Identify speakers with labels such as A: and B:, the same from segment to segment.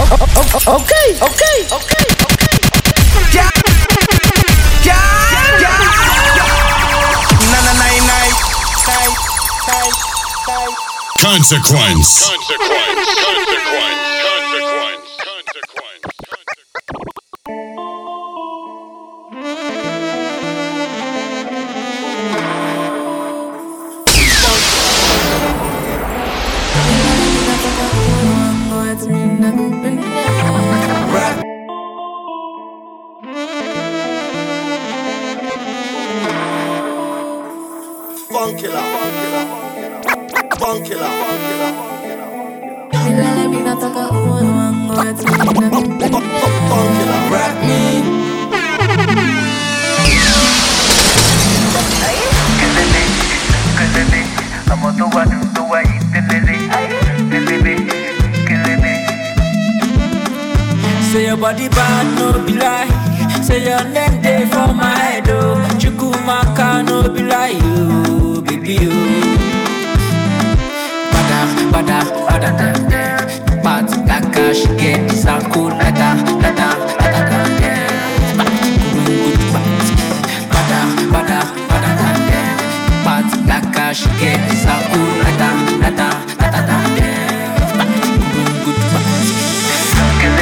A: Okay, okay, okay, okay.
B: Yeah, yeah, yeah. Na na na na. Nine, nine, nine.
C: Consequence. Consequence. Consequence. Consequence. Consequence.
B: Rap.
D: Funkilla, funkilla, funkilla, funkilla.
B: Rap me.
E: Say your body bad, no be lie. Say your name day for my head, oh. Chukumaka, no be lie, oh, baby, oh. Bada, bada, bada, da, da. Party like a she get this and cool, lada, lada, lada, da, da. Party, good, party. Bada, bada, bada, da, da. Party like a she get this and cool, lada, lada, lada, da, da. Party, good, good, party.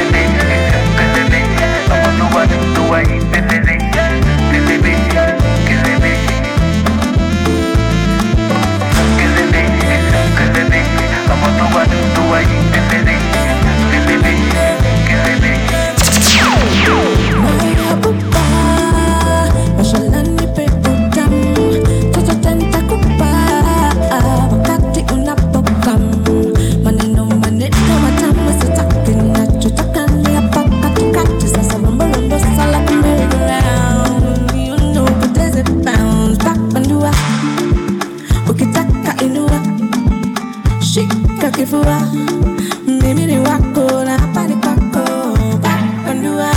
F: Shika kifua mimi ni wako na hapa ni kwako papandua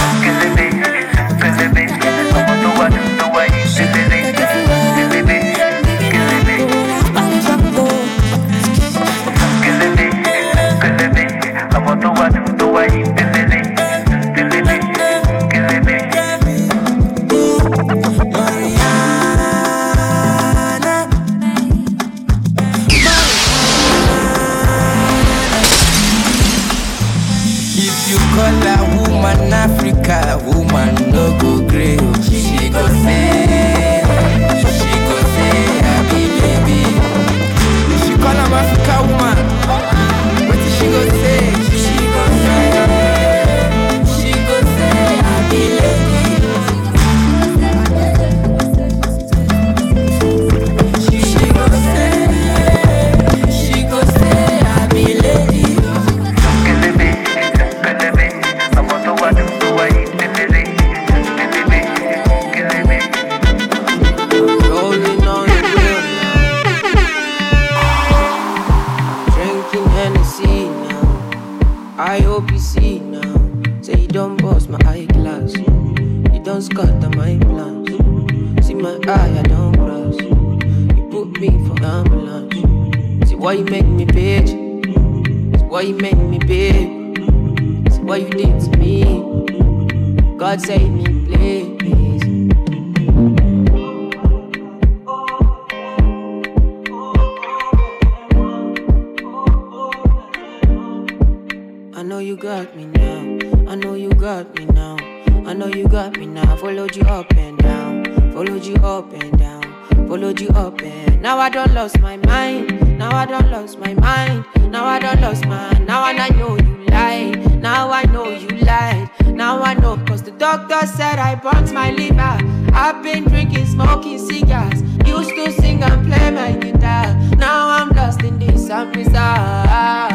B: If you call a woman Africa, woman no go grey. oh. She go say, she go say, happy baby. If you call am Africa woman, what she go say? She go say, she go say, happy lady. She, she go say, she go say, happy lady.
G: Rolling on the wheel Drinking Hennessy now I hope you see now Say you don't bust my eyeglass You don't scatter my plans See my eye, I don't cross You put me for ambulance See why you make me bitch See why you make me babe See what you did to me God save me please I know you got me now. I know you got me now. I know you got me now. Followed you up and down. Followed you up and down. Followed you up and now I don't lost my mind. Now I don't lost my mind. Now I don't lost my now and I know you lied. Now I know you lied. Now I know cause the doctor said I burnt my liver. I've been drinking, smoking cigars. Used to sing and play my guitar. Now I'm lost in this I'm bizarre.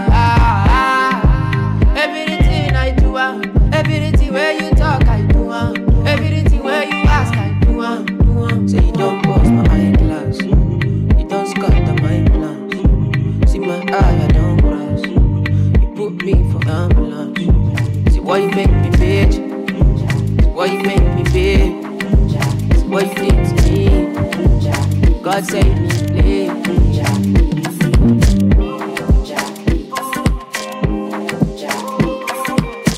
G: Everything I do, uh, everything where you talk, I do, uh, everything where you ask, I do, uh, do uh. Say you don't bust my eyeglass, you don't scatter my plans. See my eye, I don't cross. You put me for ambulance. See why you make me bitch, See why you make me babe, See what you did to me. God save me, please.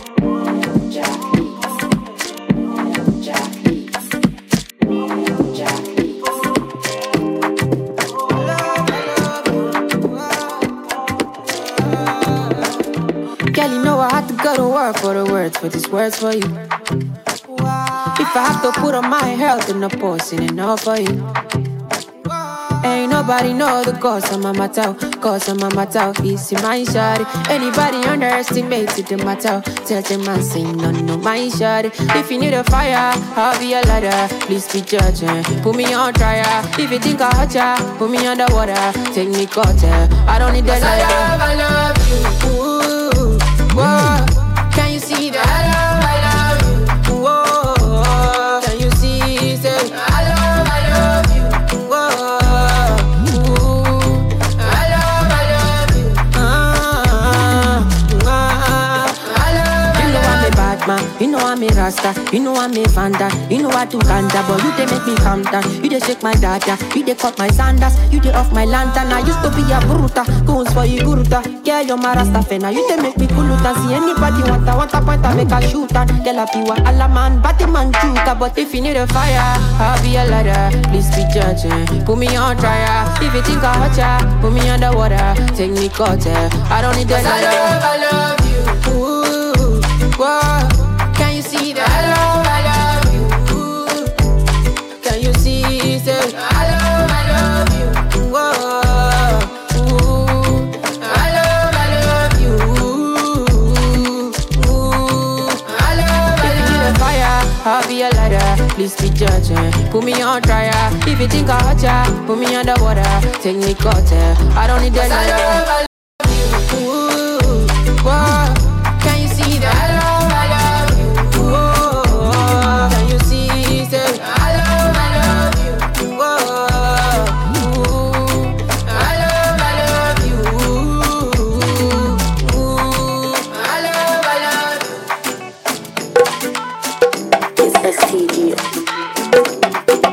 G: Girl, you know I had to go to work for the words, for these words for you. If I have to put on my health in the post, ain't enough for you. Ain't nobody know the cause of my matter, cause of my matter. Easy my shawty. Anybody underestimated the matter? Tell them I say no, no, my shawty. If you need a fire, I'll be a ladder. Please be judging. Put me on trial. If you think I hurt ya, put me underwater. Take me cutter. I don't need that ladder. I love, I love you. Ooh, whoa. Can you see that? I love, I love you. Whoa. Can you see? Say, I love, I love you. Whoa. Ooh. I love, I love you. Ah, ah. I love, you know I'm a bad man, you know I'm a rasta, you know I'm a vanda, you know I do ganda, but you they make me calm down, you they shake my data, you they cut my sandals, you they off my lantern, I used to be a bruta, goons for you guruta, girl you're my rasta fena, you they make me kuluta, see anybody want a want a point I make a shooter, girl I piwa alla man, batty man chuta, but if you need a fire, I'll be a ladder, please be judging, put me on trial, if you think I hurt ya, put me underwater, take me cutter, I don't need that ladder. I love, I love you. Ooh, whoa. Can you see that? I love, I love you. Ooh. Can you see? Say, I love, I love you. Whoa. Ooh. I love, I love you. Ooh. I love, I love you. fire, I'll be a ladder. Please be judging. Put me on trial. If you think I hurt ya, put me underwater. Take me cutter. I don't need that ladder. Ooh, whoa. Can you see that? I love, I love you. Whoa. Can you see? Say, I love, I love you. Whoa. Ooh. I love, I love you. Ooh. I love, I love you.
F: It's STG.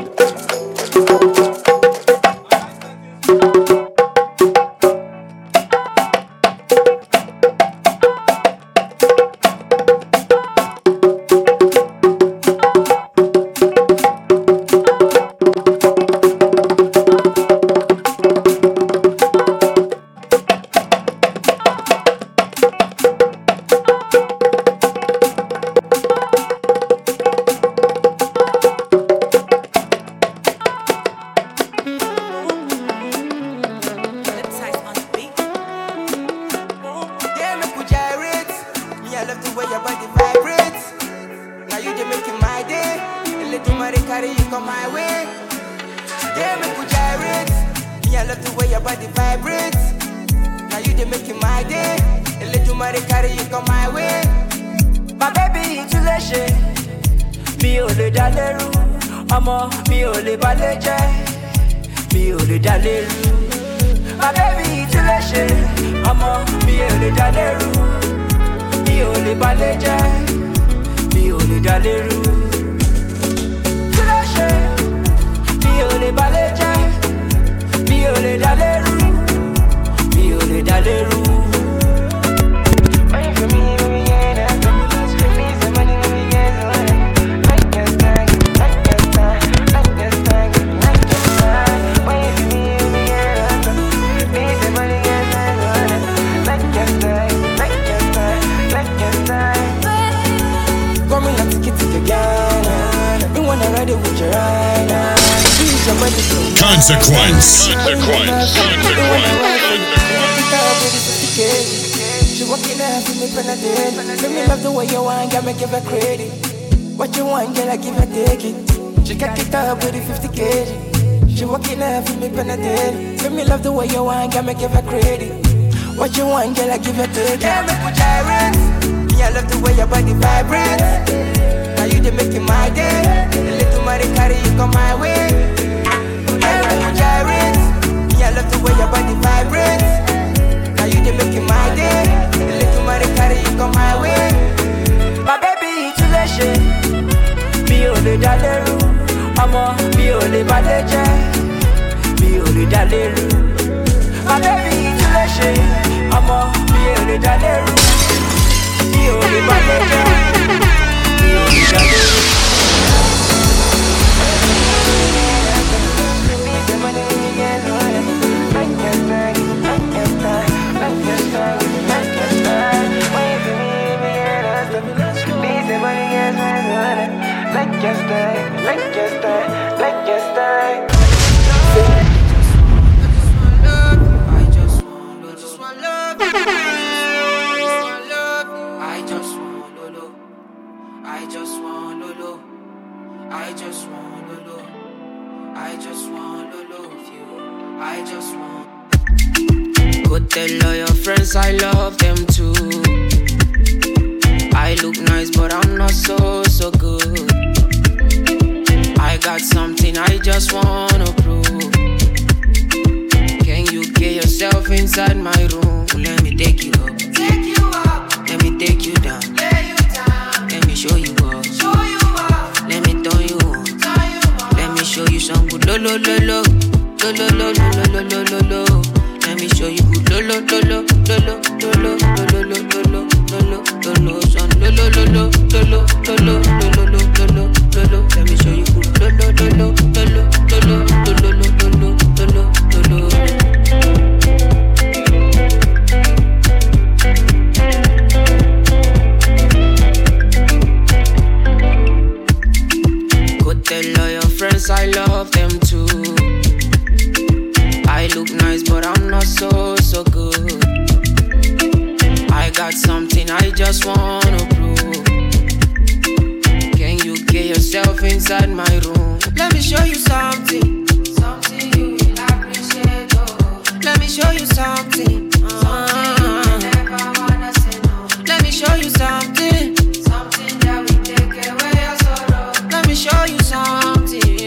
B: Yeah, make we gyrate. Me, I love the way your body vibrates. Now you just making my day. A little money carry you come my way. Yeah, make we gyrate. Me, I love the way your body vibrates. Now you just making my day. A little money carry you come my way. My baby, it's lè ṣe. Mi ò lè dá lérú. Ọmọ mi ò lè balẹ̀ jẹ́. Mi ò lè dá lérú. My baby, it's lè ṣe. Ọmọ mi ò lè dá lérú. Mi ò lè balẹ̀ jẹ́. Mi ò lè dá lérú. Tí lè ṣe. Mi ò lè balẹ̀ jẹ́. Mi ò lè dá lérú. Mi ò lè dá lérú. Coming like ticket to the Ghana. You wanna ride it with your right now. Use your body to
C: Consequence. Consequence.
B: She walking up for me penalty. Let me love the way you want, girl, me give her credit. What you want, girl, I give her take it. She got it up with the 50 kg. She walking up for me penalty. Let me love the way you want, girl, me give her credit. What you want, girl, I give her take it. Yeah, make we gyrate. Me, I love the way your body vibrates. Now you just making my day. A little money carry you come my way. Yeah, make we gyrate. Me, I love the way your body vibrates. Now you just making my day. A little money carry you come my way. My baby, it's lè ṣe. Mi ò lè dá lérú. Ọmọ mi ò lè balẹ̀ jẹ́. Mi ò lè dá lérú. My baby, it's lè ṣe. Ọmọ mi ò lè dá lérú. Mi ò lè balẹ̀ jẹ́. Mi ò lè dá lérú.
E: let's just stay, let's just stay, let's just stay. I just want love, just want love. I just want love. I just want love. I just want love. I just want to love you. I just want. Go tell all your friends I love them too. I look nice, but I'm not so, so good. I got something I just wanna prove. Can you get yourself inside my room? Let me take you up. Take you up. Let me take you down. Lay you down. Let me show you up. Show you up. Let me turn you on. Turn you on. Let me show you some good lo lo lo lo. Lo lo lo lo lo lo lo lo lo. Let me show you good lo lo lo lo lo lo lo lo lo lo lo lo lo lo lo lo son lo lo lo lo lo lo lo lo lo lo lo lo lo lo lo. Let me show you good lo lo lo lo lo lo lo lo lo lo lo lo lo lo lo lo. Go tell all your friends I love them too. I look nice, but I'm not so, so good. I got something I just wanna prove. Can you get yourself inside my room? Let me show you something. Something you will appreciate. Oh. Let me show you something. Ah. Let me show you something. Something that will take away your sorrow. Let me show you something.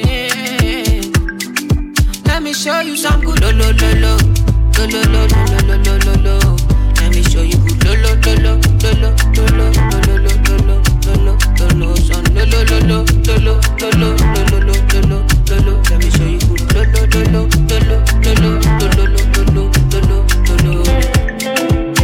E: Let me show you some good lo lo lo lo lo lo lo lo lo lo lo lo lo. Let me show you good lo lo lo lo lo lo lo lo lo lo lo lo lo lo lo lo son lo lo lo lo lo lo lo lo lo lo lo lo lo lo lo. Let me show you good lo lo lo lo lo lo lo lo lo lo lo lo lo lo lo lo.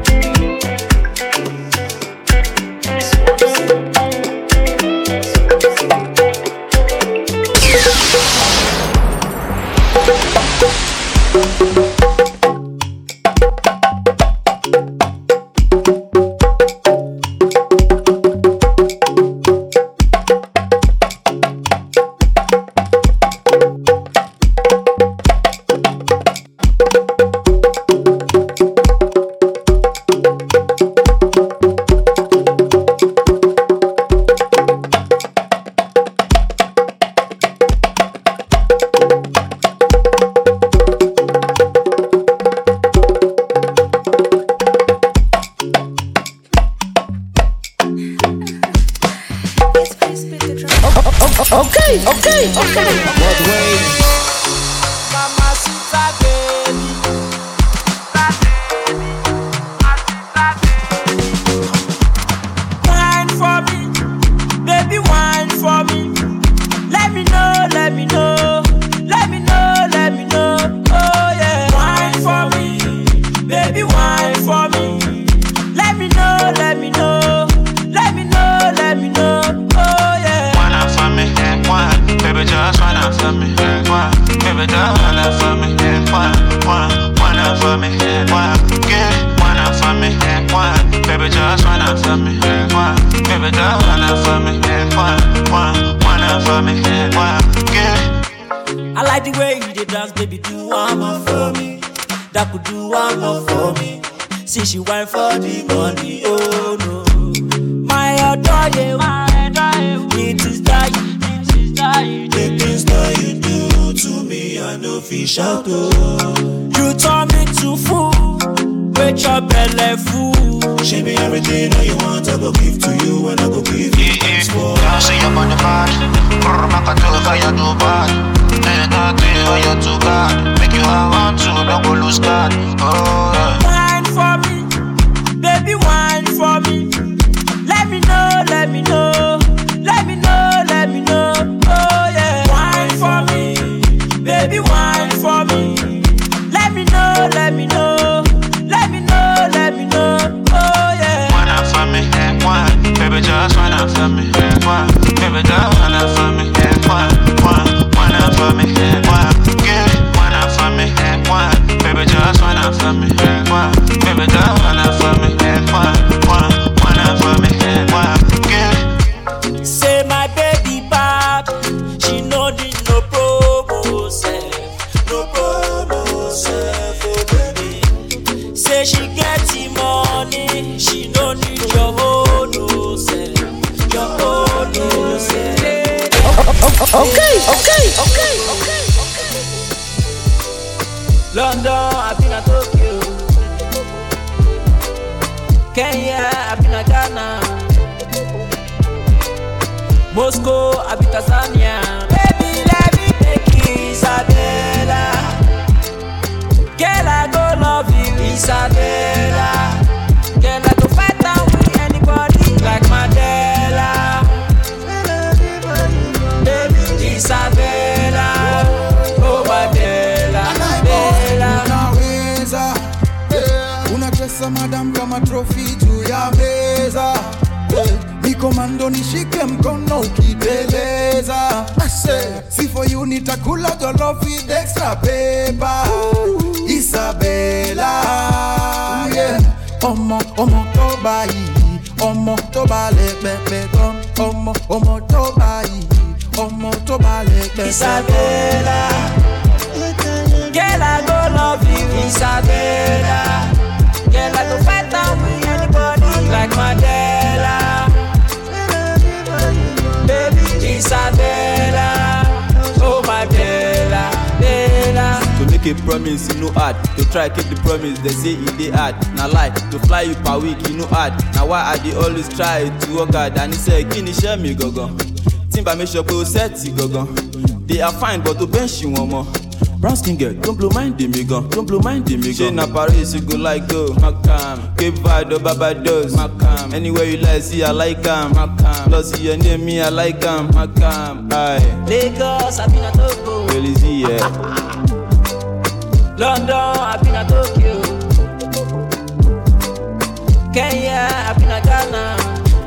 F: Okay, okay, okay.
B: But wait. Mamacita baby. Wine for me, baby, wine for me. Let me know, let me know, let me know, let me know. Oh yeah, wine for me, baby, wine for me. Let me know, let me know, let me know, let me know. Oh yeah.
A: Wanna for me, one, baby, just wanna for me, one, baby, just wanna for me, one, one, wanna for me, one, yeah, wanna for me, one, baby, just wanna for me, one, baby, just wanna for me, one, one, wanna for me, one, yeah.
B: I like the way you dey dance, baby. Do one more for me. That could do one more for me. See she wine for the money, oh no. My adore you, it is that you, it is that you. The things that you do to me, I know fish out oh. You turn me to fool, with your belly full.
H: She be everything that you want, I go give to you, and I go give you
A: Yeah,
H: thanks for.
A: yeah, see you on the bad. Brr, back and do how you do bad. Ain't nothing how you too bad. Make you have one to, don't go lose God. Oh, yeah.
B: Wine for me, baby, wine for me. Let me know, let me know, let me know, let me know. Oh yeah, wine for me, baby, wine for me. Let me know, let me know, let me know, let me know. Oh yeah.
A: Wanna for me, one, baby, just wanna for me, one, baby, just wanna for me, one, one, wanna for me, one, yeah, wanna for me, one, baby, just wanna for me, one, baby, just wanna for me, one, one, wanna for me, one, yeah.
B: Say my baby, Okay, okay, okay, okay.
E: London, I've been at Tokyo. Kenya, I've been at Ghana. Moscow, I've been Tanzania. Baby, let me take you, Isabella. Girl, I go love you, Isabella. Girl, I go fight down with anybody like Mandela. Baby, Isabella. Oh, Mandela. Bella.
I: unaweza yeah. unacheza madam kama trofi juu ya meza yeah. mikomando nishike mkono ukiteleza si for you nitakula jollof with extra paper isabela yeah. ọmọ ọmọ tó bá yìí ọmọ tó bá lè pẹpẹ tán ọmọ ọmọ tó bá yìí ọmọ tó bá lè pẹpẹ tán.
E: Isabella. Girl, I go love you, Isabella. Girl, I go fight down with anybody like Mandela. Baby, Isabella. Oh, my Bella, Bella.
J: To make a promise, you know hard. To try keep the promise, they say it dey hard. Na lie, to fly you per week, you know hard. Na why I dey always try to work hard. And he say, kí ni iṣẹ́ mi gangan? Timba make sure pé o sẹ́ẹ̀tì gangan. They are fine, but to bench you wọn mọ. Brown skin girl, don't blow mind mi gan, don't blow mind mi gan. Ṣé na Paris you go like go? Macam, Cape Verde or Barbados? Macam, anywhere you like see I like am. Macam, lọ sí your name me I like am. Macam, aye,
E: Lagos, I've been at Togo.
J: really see yeah.
E: London, I've been at Tokyo. Kenya, I've been at Ghana.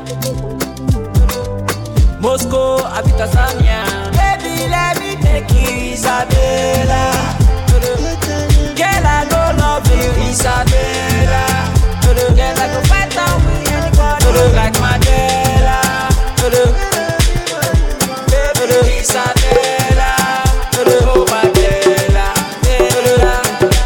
E: Moscow, I've been Tanzania. Baby, let me take you, Isabella. Girl, I go love you, Isabella. Girl, I go fight down with anybody like Mandela. Baby, Isabella. Oh, Mandela. Bella.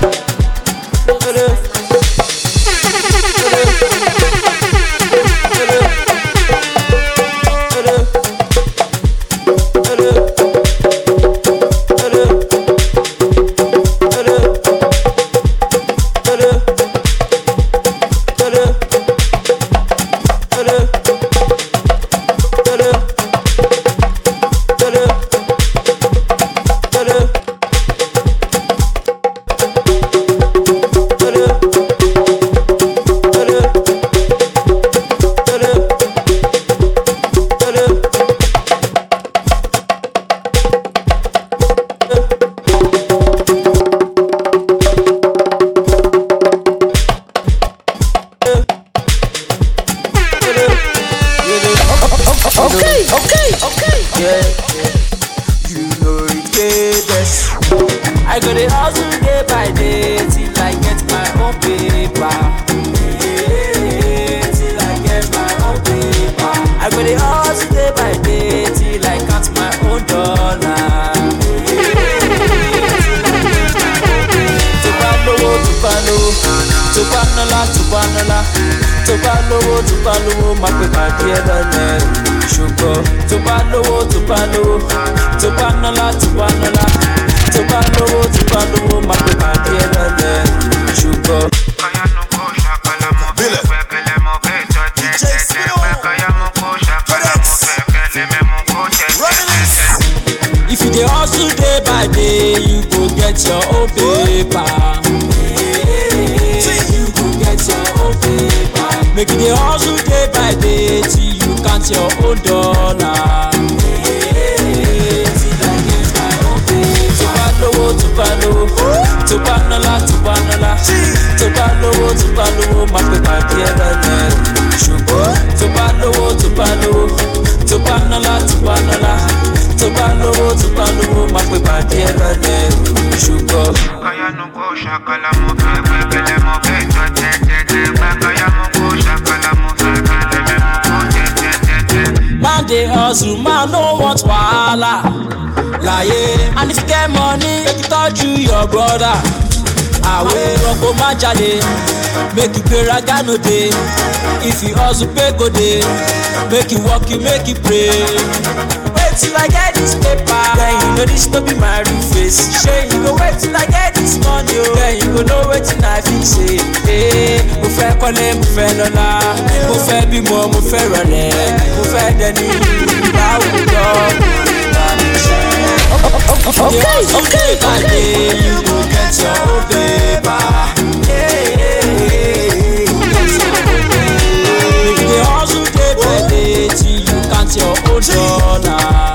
B: Okay, okay, okay.
E: Yeah. You know it get best. I go the hustle day by day till I get my own paper. Yeah, till I get my own paper. I go the hustle day by day till I count my own dollar. tó bá lówó tó bá lówó tó bá nọ́lá tó bá nọ́lá tó bá lówó tó bá lówó má pè pàdé ẹ lọ́lẹ̀ ṣùgbọ́n tó bá lówó tó bá lówó tó bá nọ́lá tó bá nọ́lá tó bá lówó tó bá lówó má pè pàdé ẹ lọ́lẹ̀ ṣùgbọ́n. If you dey hustle day by day, you go get your own paper. You go get your own paper. Make you dey hustle day by day till you count your own dollar. Till I get my own paper. Tó bá lówó, tó bá lówó, tó bá nọ́lá, tó bá nọ́lá, tó bá lówó, tó bá lówó, má pè pàdé ẹ lọ́lẹ̀. Ṣùgbọ́n tó bá lówó, tó bá lówó, tó bá nọ́lá, tó bá nọ́lá, tó bá lówó, tó bá lówó, má pè pàdé ẹ lọ́lẹ̀. Ṣùgbọ́n. Man dey hustle, man no want wahala. Láyé, and if you get money, make you tọ́jú your brother. Àwẹ̀ ọkọ̀ má jalè, make you pay raga no dey. If you hustle pay go dey, make you work you make you pray. Pay wait till I get this paper. Then you know this no be my real face. Sure, you go wait till I get this money. Oh. Then you go know wetin I fit say. Hey, mo fẹ́ kọ́lé, mo fẹ́ lọ́lá. Mo fẹ́ bímọ, mo fẹ́ rọlẹ̀. Mo fẹ́ dẹni láwùjọ. Okay, okay, okay. You go get your own paper. Yeah, Make you dey hustle day by day till you count your own dollar.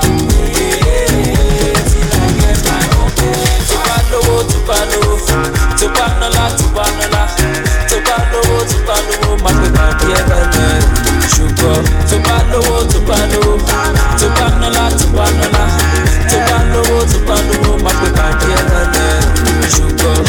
E: Tupa lówó, tupa lówó, tupa nọ́lá, tupa nọ́lá, tupa lówó, tupa lówó, má pè má bí ẹ bẹ̀rẹ̀. Ṣùgbọ́n tupa lówó, tupa lówó, tupa nọ́lá, tupa nọ́lá, tupa lówó, tupa lówó, má pè má bí ẹ bẹ̀rẹ̀. Ṣùgbọ́n.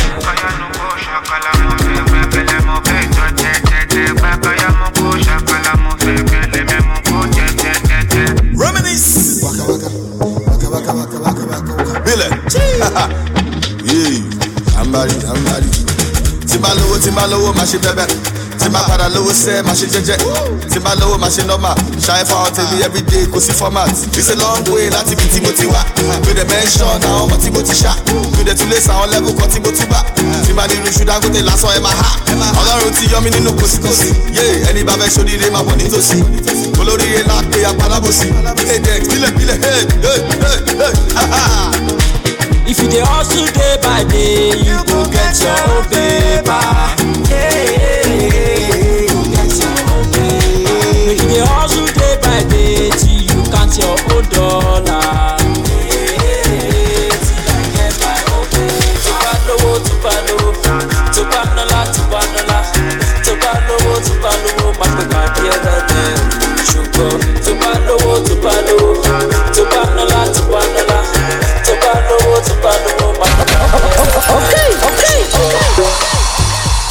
D: Reminisce. Waka waka. Waka waka waka waka waka waka. Bilẹ̀. Yéé. Àmbárí àmbárí. Tí bá lówó tí bá lówó máa ṣe bẹ́bẹ́. Tí bá padà lówó sẹ́ máa ṣe jẹ́jẹ́. Tí bá lówó máa ṣe nọ́mà. Ṣayé fáwọn tèmi everyday kò sí format. It's a long way láti ibi tí mo ti wá. Mi dẹ̀ mention àwọn ọmọ tí mo ti ṣá. Mi dẹ̀ tún lè sa àwọn level kan tí mo ti bá. Tí bá ní irú ṣú Dangote lásán ẹ máa há. Ọlọ́run ti yọ mí nínú kòsíkòsí. Yéé ẹni bá fẹ́ ṣoríire máa bọ̀ nítòsí. Olóríire lápè apalábòsí. Ilé dex bílẹ̀ bílẹ̀ hey hey hey hey ha ha.
E: If you dey hustle day by day, you go get your own paper. Yeah, you get your own paper. Make you dey hustle day by day till you count your own dollar. Yeah, till I get my own paper. Tupa lówó, tupa lówó, tupa nọ́lá, tupa nọ́lá, tupa lówó, tupa lówó, má pè má bí ẹ bẹ̀rẹ̀. Ṣùgbọ́n tupa lówó, tupa lówó, tupa nọ́lá, tupa nọ́lá, tupa lówó, tupa lówó, má pè má bí ẹ bẹ̀rẹ̀. Okay, okay, okay.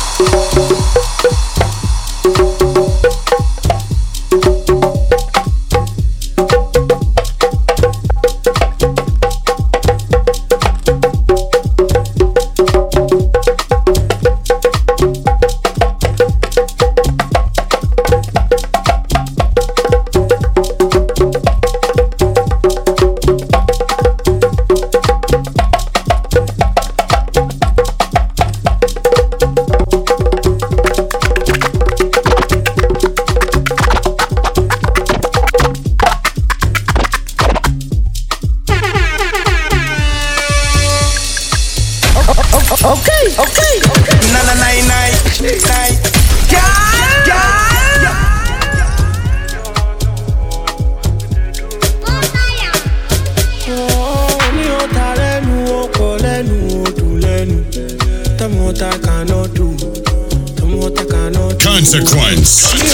B: Okay, okay, okay. Na na na na na. Girl, girl.
K: ní ọ̀tá lẹ́nu ọkọ̀ lẹ́nu odò lẹ́nu tọmọta kaná dù tọmọta kaná dù.
C: Consequence.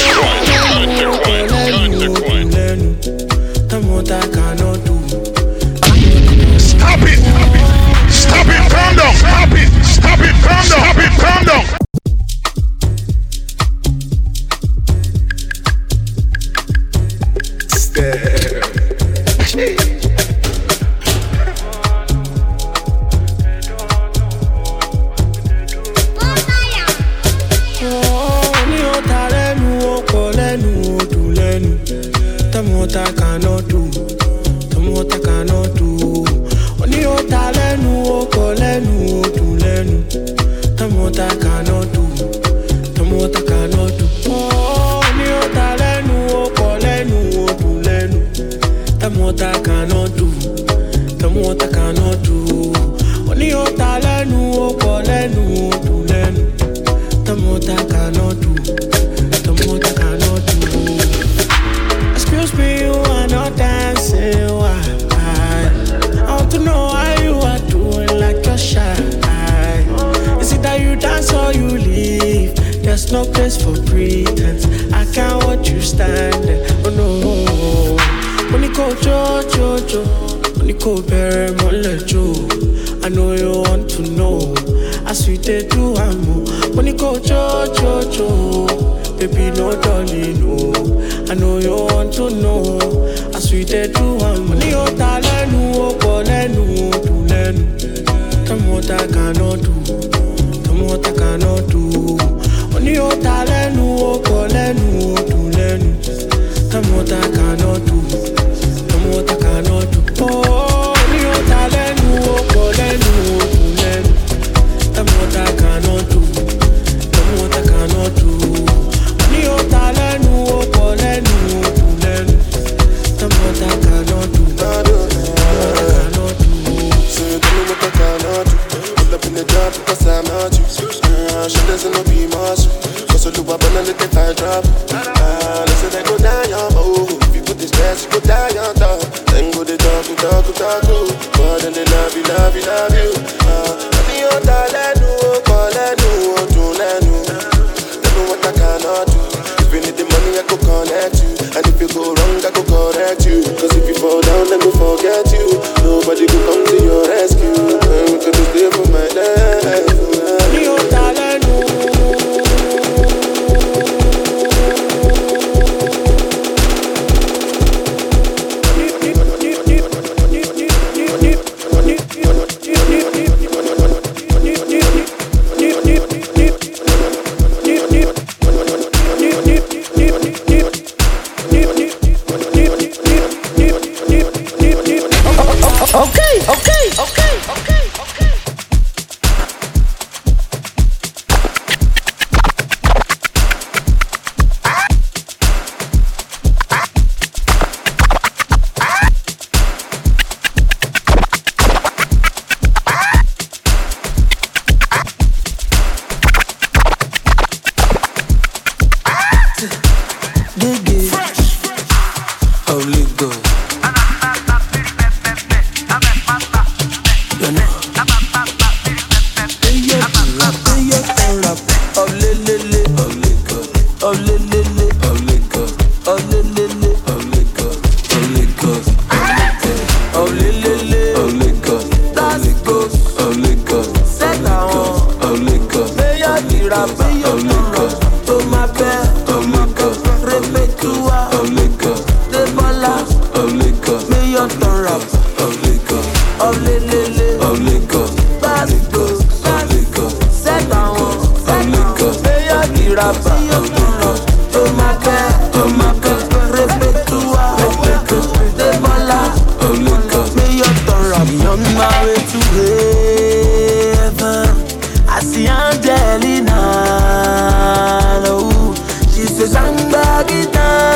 K: lẹ́nu tọmọta kaná dù.
C: Stop it! Stop it! Calm down! Stop it! Stop it! Calm down! Stop it! Calm down!
K: ní ọ̀tá lẹ́nu ọkọ̀ lẹ́nu odò lẹ́nu tọmọta kaná dù tọmọta kaná dù. ní ọ̀tá lẹ́nu ọkọ̀ lẹ́nu odò lẹ́nu tọmọta kaná dù tọmọta kaná dù. ní ọ̀tá lẹ́nu ọkọ̀ lẹ́nu odò lẹ́nu tọmọta kaná dù tọmọta kaná dù. ní ọ̀tá lẹ́nu ọkọ̀ lẹ́nu odò lẹ́nu tọmọta kaná dù tọmọta kaná dù. Excuse me, you are not dancing. Why? I want to know how you are doing, like you're shy. Is it that you dance or you leave? There's no place for pretense. I can't watch you standing. Oh no. When you go jo jo jo, when you go bury my jo. I know you want to know. As we did do, I'm when you go jo jo jo. Baby, no darling, no. I know you want to know. As we did do, I'm when you lẹ́nu ọkọ̀ lẹ́nu odò lẹ́nu. Tọ́mọta cannot do, tọ́mọta cannot do. Oní ọ̀tá lẹ́nu ọkọ̀ lẹ́nu odò lẹ́nu. Tọ́mọta cannot do, tọ́mọta cannot
L: the stress, you go die on top. Then go the talk, you talk, you talk, you. But then they love you, love you, love you. Ah, Àbí ó ta lẹ́nu, ó kọ lẹ́nu, ó dùn lẹ́nu. Tell me what I cannot do. If you need the money, I go connect you. And if you go wrong, I go correct you. Cause if you fall down, then go forget you. Nobody go come to your rescue. And we could stay for my life.
K: Ní ó ta lẹ́nu.
B: Okay, okay, okay, okay, okay.
M: Gigi. Holy God. You know. Hey, yo, rap, hey, yo, rap. Oh, le, le, le. Holy God. Oh, le, le, le. Holy God. Oh, le, le, le. Holy God. Holy God. Oh, le, le, le. Holy God. That's good. Holy God. Set down. Holy God. Hey, yo, the rap, hey, yo, rap. To my bed. Holy God. Repetua. Holy God. The bala. Holy God. May your turn rap. Holy God. Oh, le, le, le. Holy God. That's good. Holy God. Set down. Holy God. May your the rap. Holy God. To my bed. To my bed. Repetua. Holy God. The bala. Holy God. May your turn rap. On my way to heaven. I see Angelina. Oh, she says I'm back it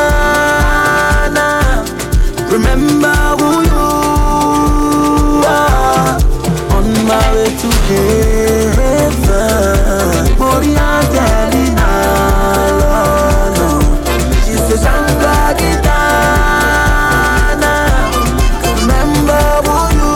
M: Remember who you are on my way to heaven. Body Angelina, Lord, no. She says I'm back it Remember who you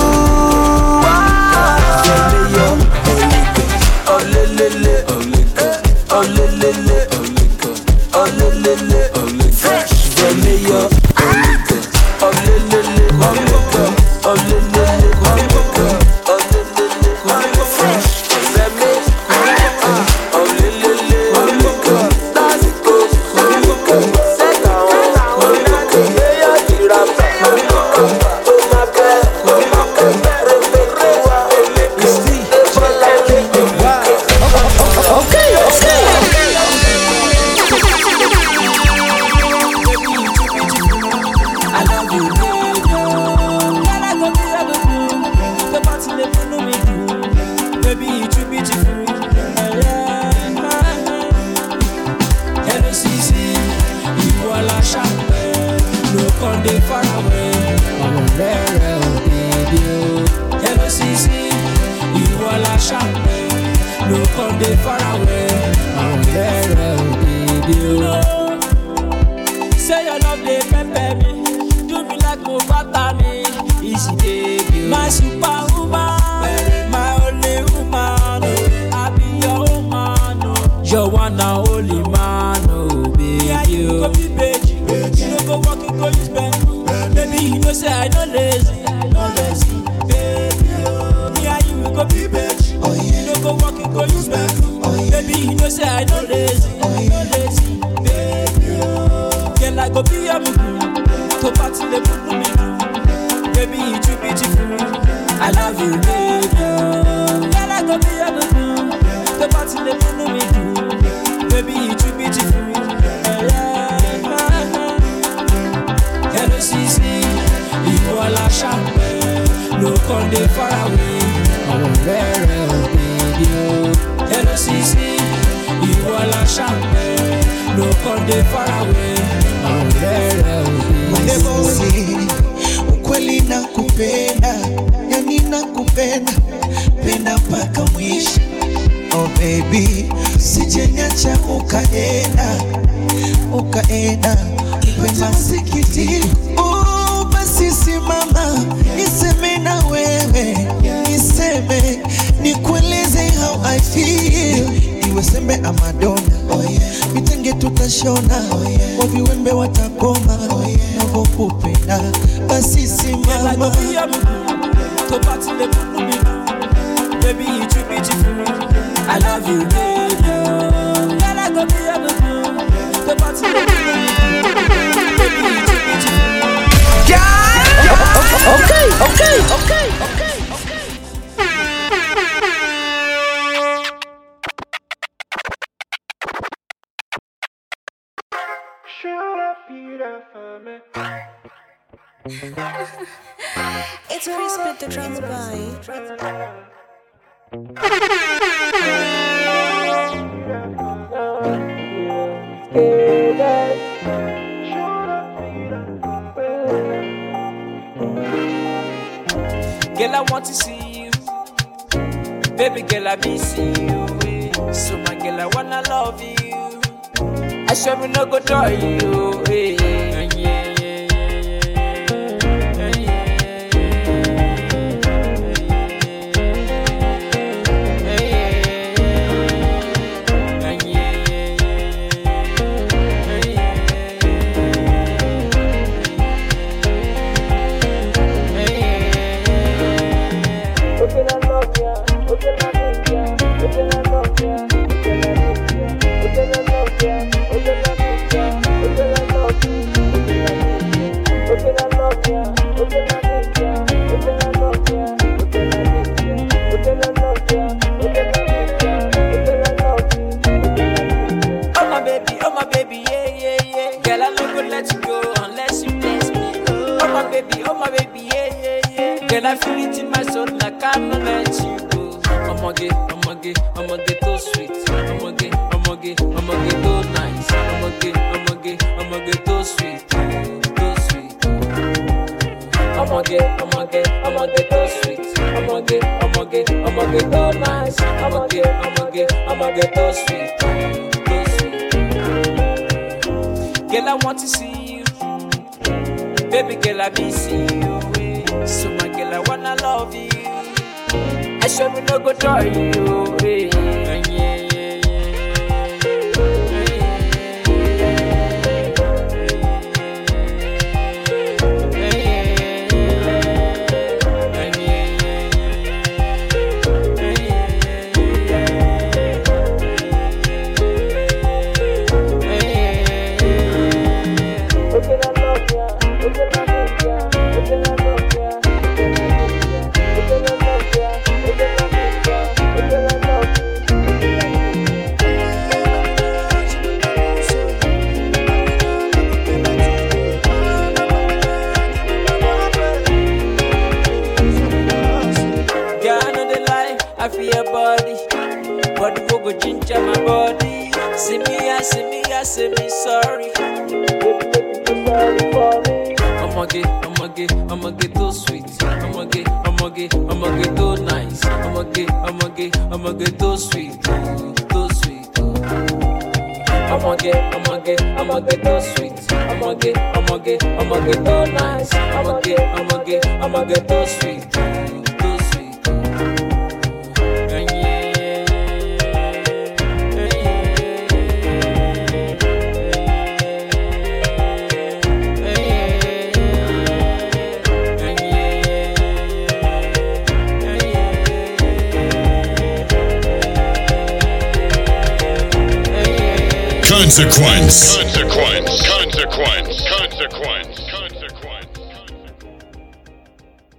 M: are. Oh, le, le, le. Oh, le, le, le. Oh, le, le, le. Fresh. The mayor. Oh, le, le, le. Oh, le, oh, le, le, le. Oh, le, oh, le, le, le. Fresh. The mayor. Oh, le, le, le. That's good. Set down. Mayor, the rapper. Oh, my God. Oh, my God. Rebecca.
B: Okay, okay.
E: I love you, baby. Girl, I go be everything. The party they follow me do. Baby, you too beautiful. Hello, Sisi. Ìwọ la ṣàpẹ́. No come dey far away. Ọ̀rọ̀ rẹ̀ rẹ̀ ò bèbí o. Hello, Sisi. Ìwọ la ṣàpẹ́. No come dey far away. Ọ̀rọ̀ rẹ̀ rẹ̀ ò bèbí o. Say your love dey pepper me, do me like mo fata me. Easy baby, my superwoman, my only woman, oh. I be your woman, oh. your one and only man, oh baby. Yeah, you go be beji, you no go work, you go use bamboo. Baby, you know say I no lazy, no lazy, baby. Oh. Me and you we go be beji, you no go work, you go use bamboo. Baby, you know say I no lazy, no lazy, baby. Oh. Girl, I go be your mugu, to party the mugu me do. Baby, you too beautiful, I love you, baby. Girl, I go be your mugu, to party the mugu me do. Baby, you too beautiful, Hello, Sisi, ìwọ la ṣàpẹ́, no come dey far away. Ọ̀rọ̀ rẹ̀ rẹ̀ ò bèbí o. Hello, Sisi, ìwọ la ṣàpẹ́, no come dey far away. Ọ̀rọ̀ rẹ̀ rẹ̀ ò bèbí o.
N: ukweli nakupenda yani nakupenda penda mpaka mwisho oh baby sijenyacha ukaenda ukaenda kwenda msikiti. Oh, basi simama niseme na wewe, niseme nikueleze how I feel, iwe sembe ama dona vitenge tutashona, wa viwembe watakoma, navyokupenda basi simama
E: tó bá ti lè múnú mi dùn baby you too beautiful i love you baby girl i go be your baby tó bá ti lè múnú mi dùn baby you too beautiful.
B: Okay, okay, okay, okay.
O: It's where you spit the drums by.
E: Girl, I want to see you. Baby girl, I miss you. eh. So my girl, I wanna love you. I swear we no go tell you. eh. Yeah, yeah, yeah, Oh my baby, oh my baby, yeah, yeah, yeah. Girl, I no go let you go unless you bless me. Oh my baby, oh my baby, yeah, yeah, yeah. Girl, I feel it in my soul, like I no let you go. I'ma get, I'ma get, I'ma get so sweet. I'ma get, I'ma get, I'ma get so nice. I'ma get, I'ma get, I'ma get so sweet, so sweet. I'ma get, I'ma get, I'ma get so sweet. I'ma get, I'ma get, I'ma get so nice. I'ma get, I'ma get, I'ma get so sweet, so sweet. Girl, I want to see you. Baby girl, I miss you. eh. So my girl, I wanna love you. I sure we no go tell you. eh. Yeah, yeah, Girl, I know the lie, I feel your body. Body will go ginger my body. See me, I see me, I say me sorry. Baby, baby, you sorry for me. I'ma get, I'ma get, I'ma get so sweet. I'ma get, I'ma get, I'ma get so nice. I'ma get, I'ma get, I'ma get so sweet, so sweet. I'ma get, I'ma get, I'ma get so sweet. I'ma get, I'ma get, I'ma get so nice. I'ma get, I'ma get, I'ma get so sweet, so sweet.
C: Consequence. Consequence. Consequence. Consequence. Consequence.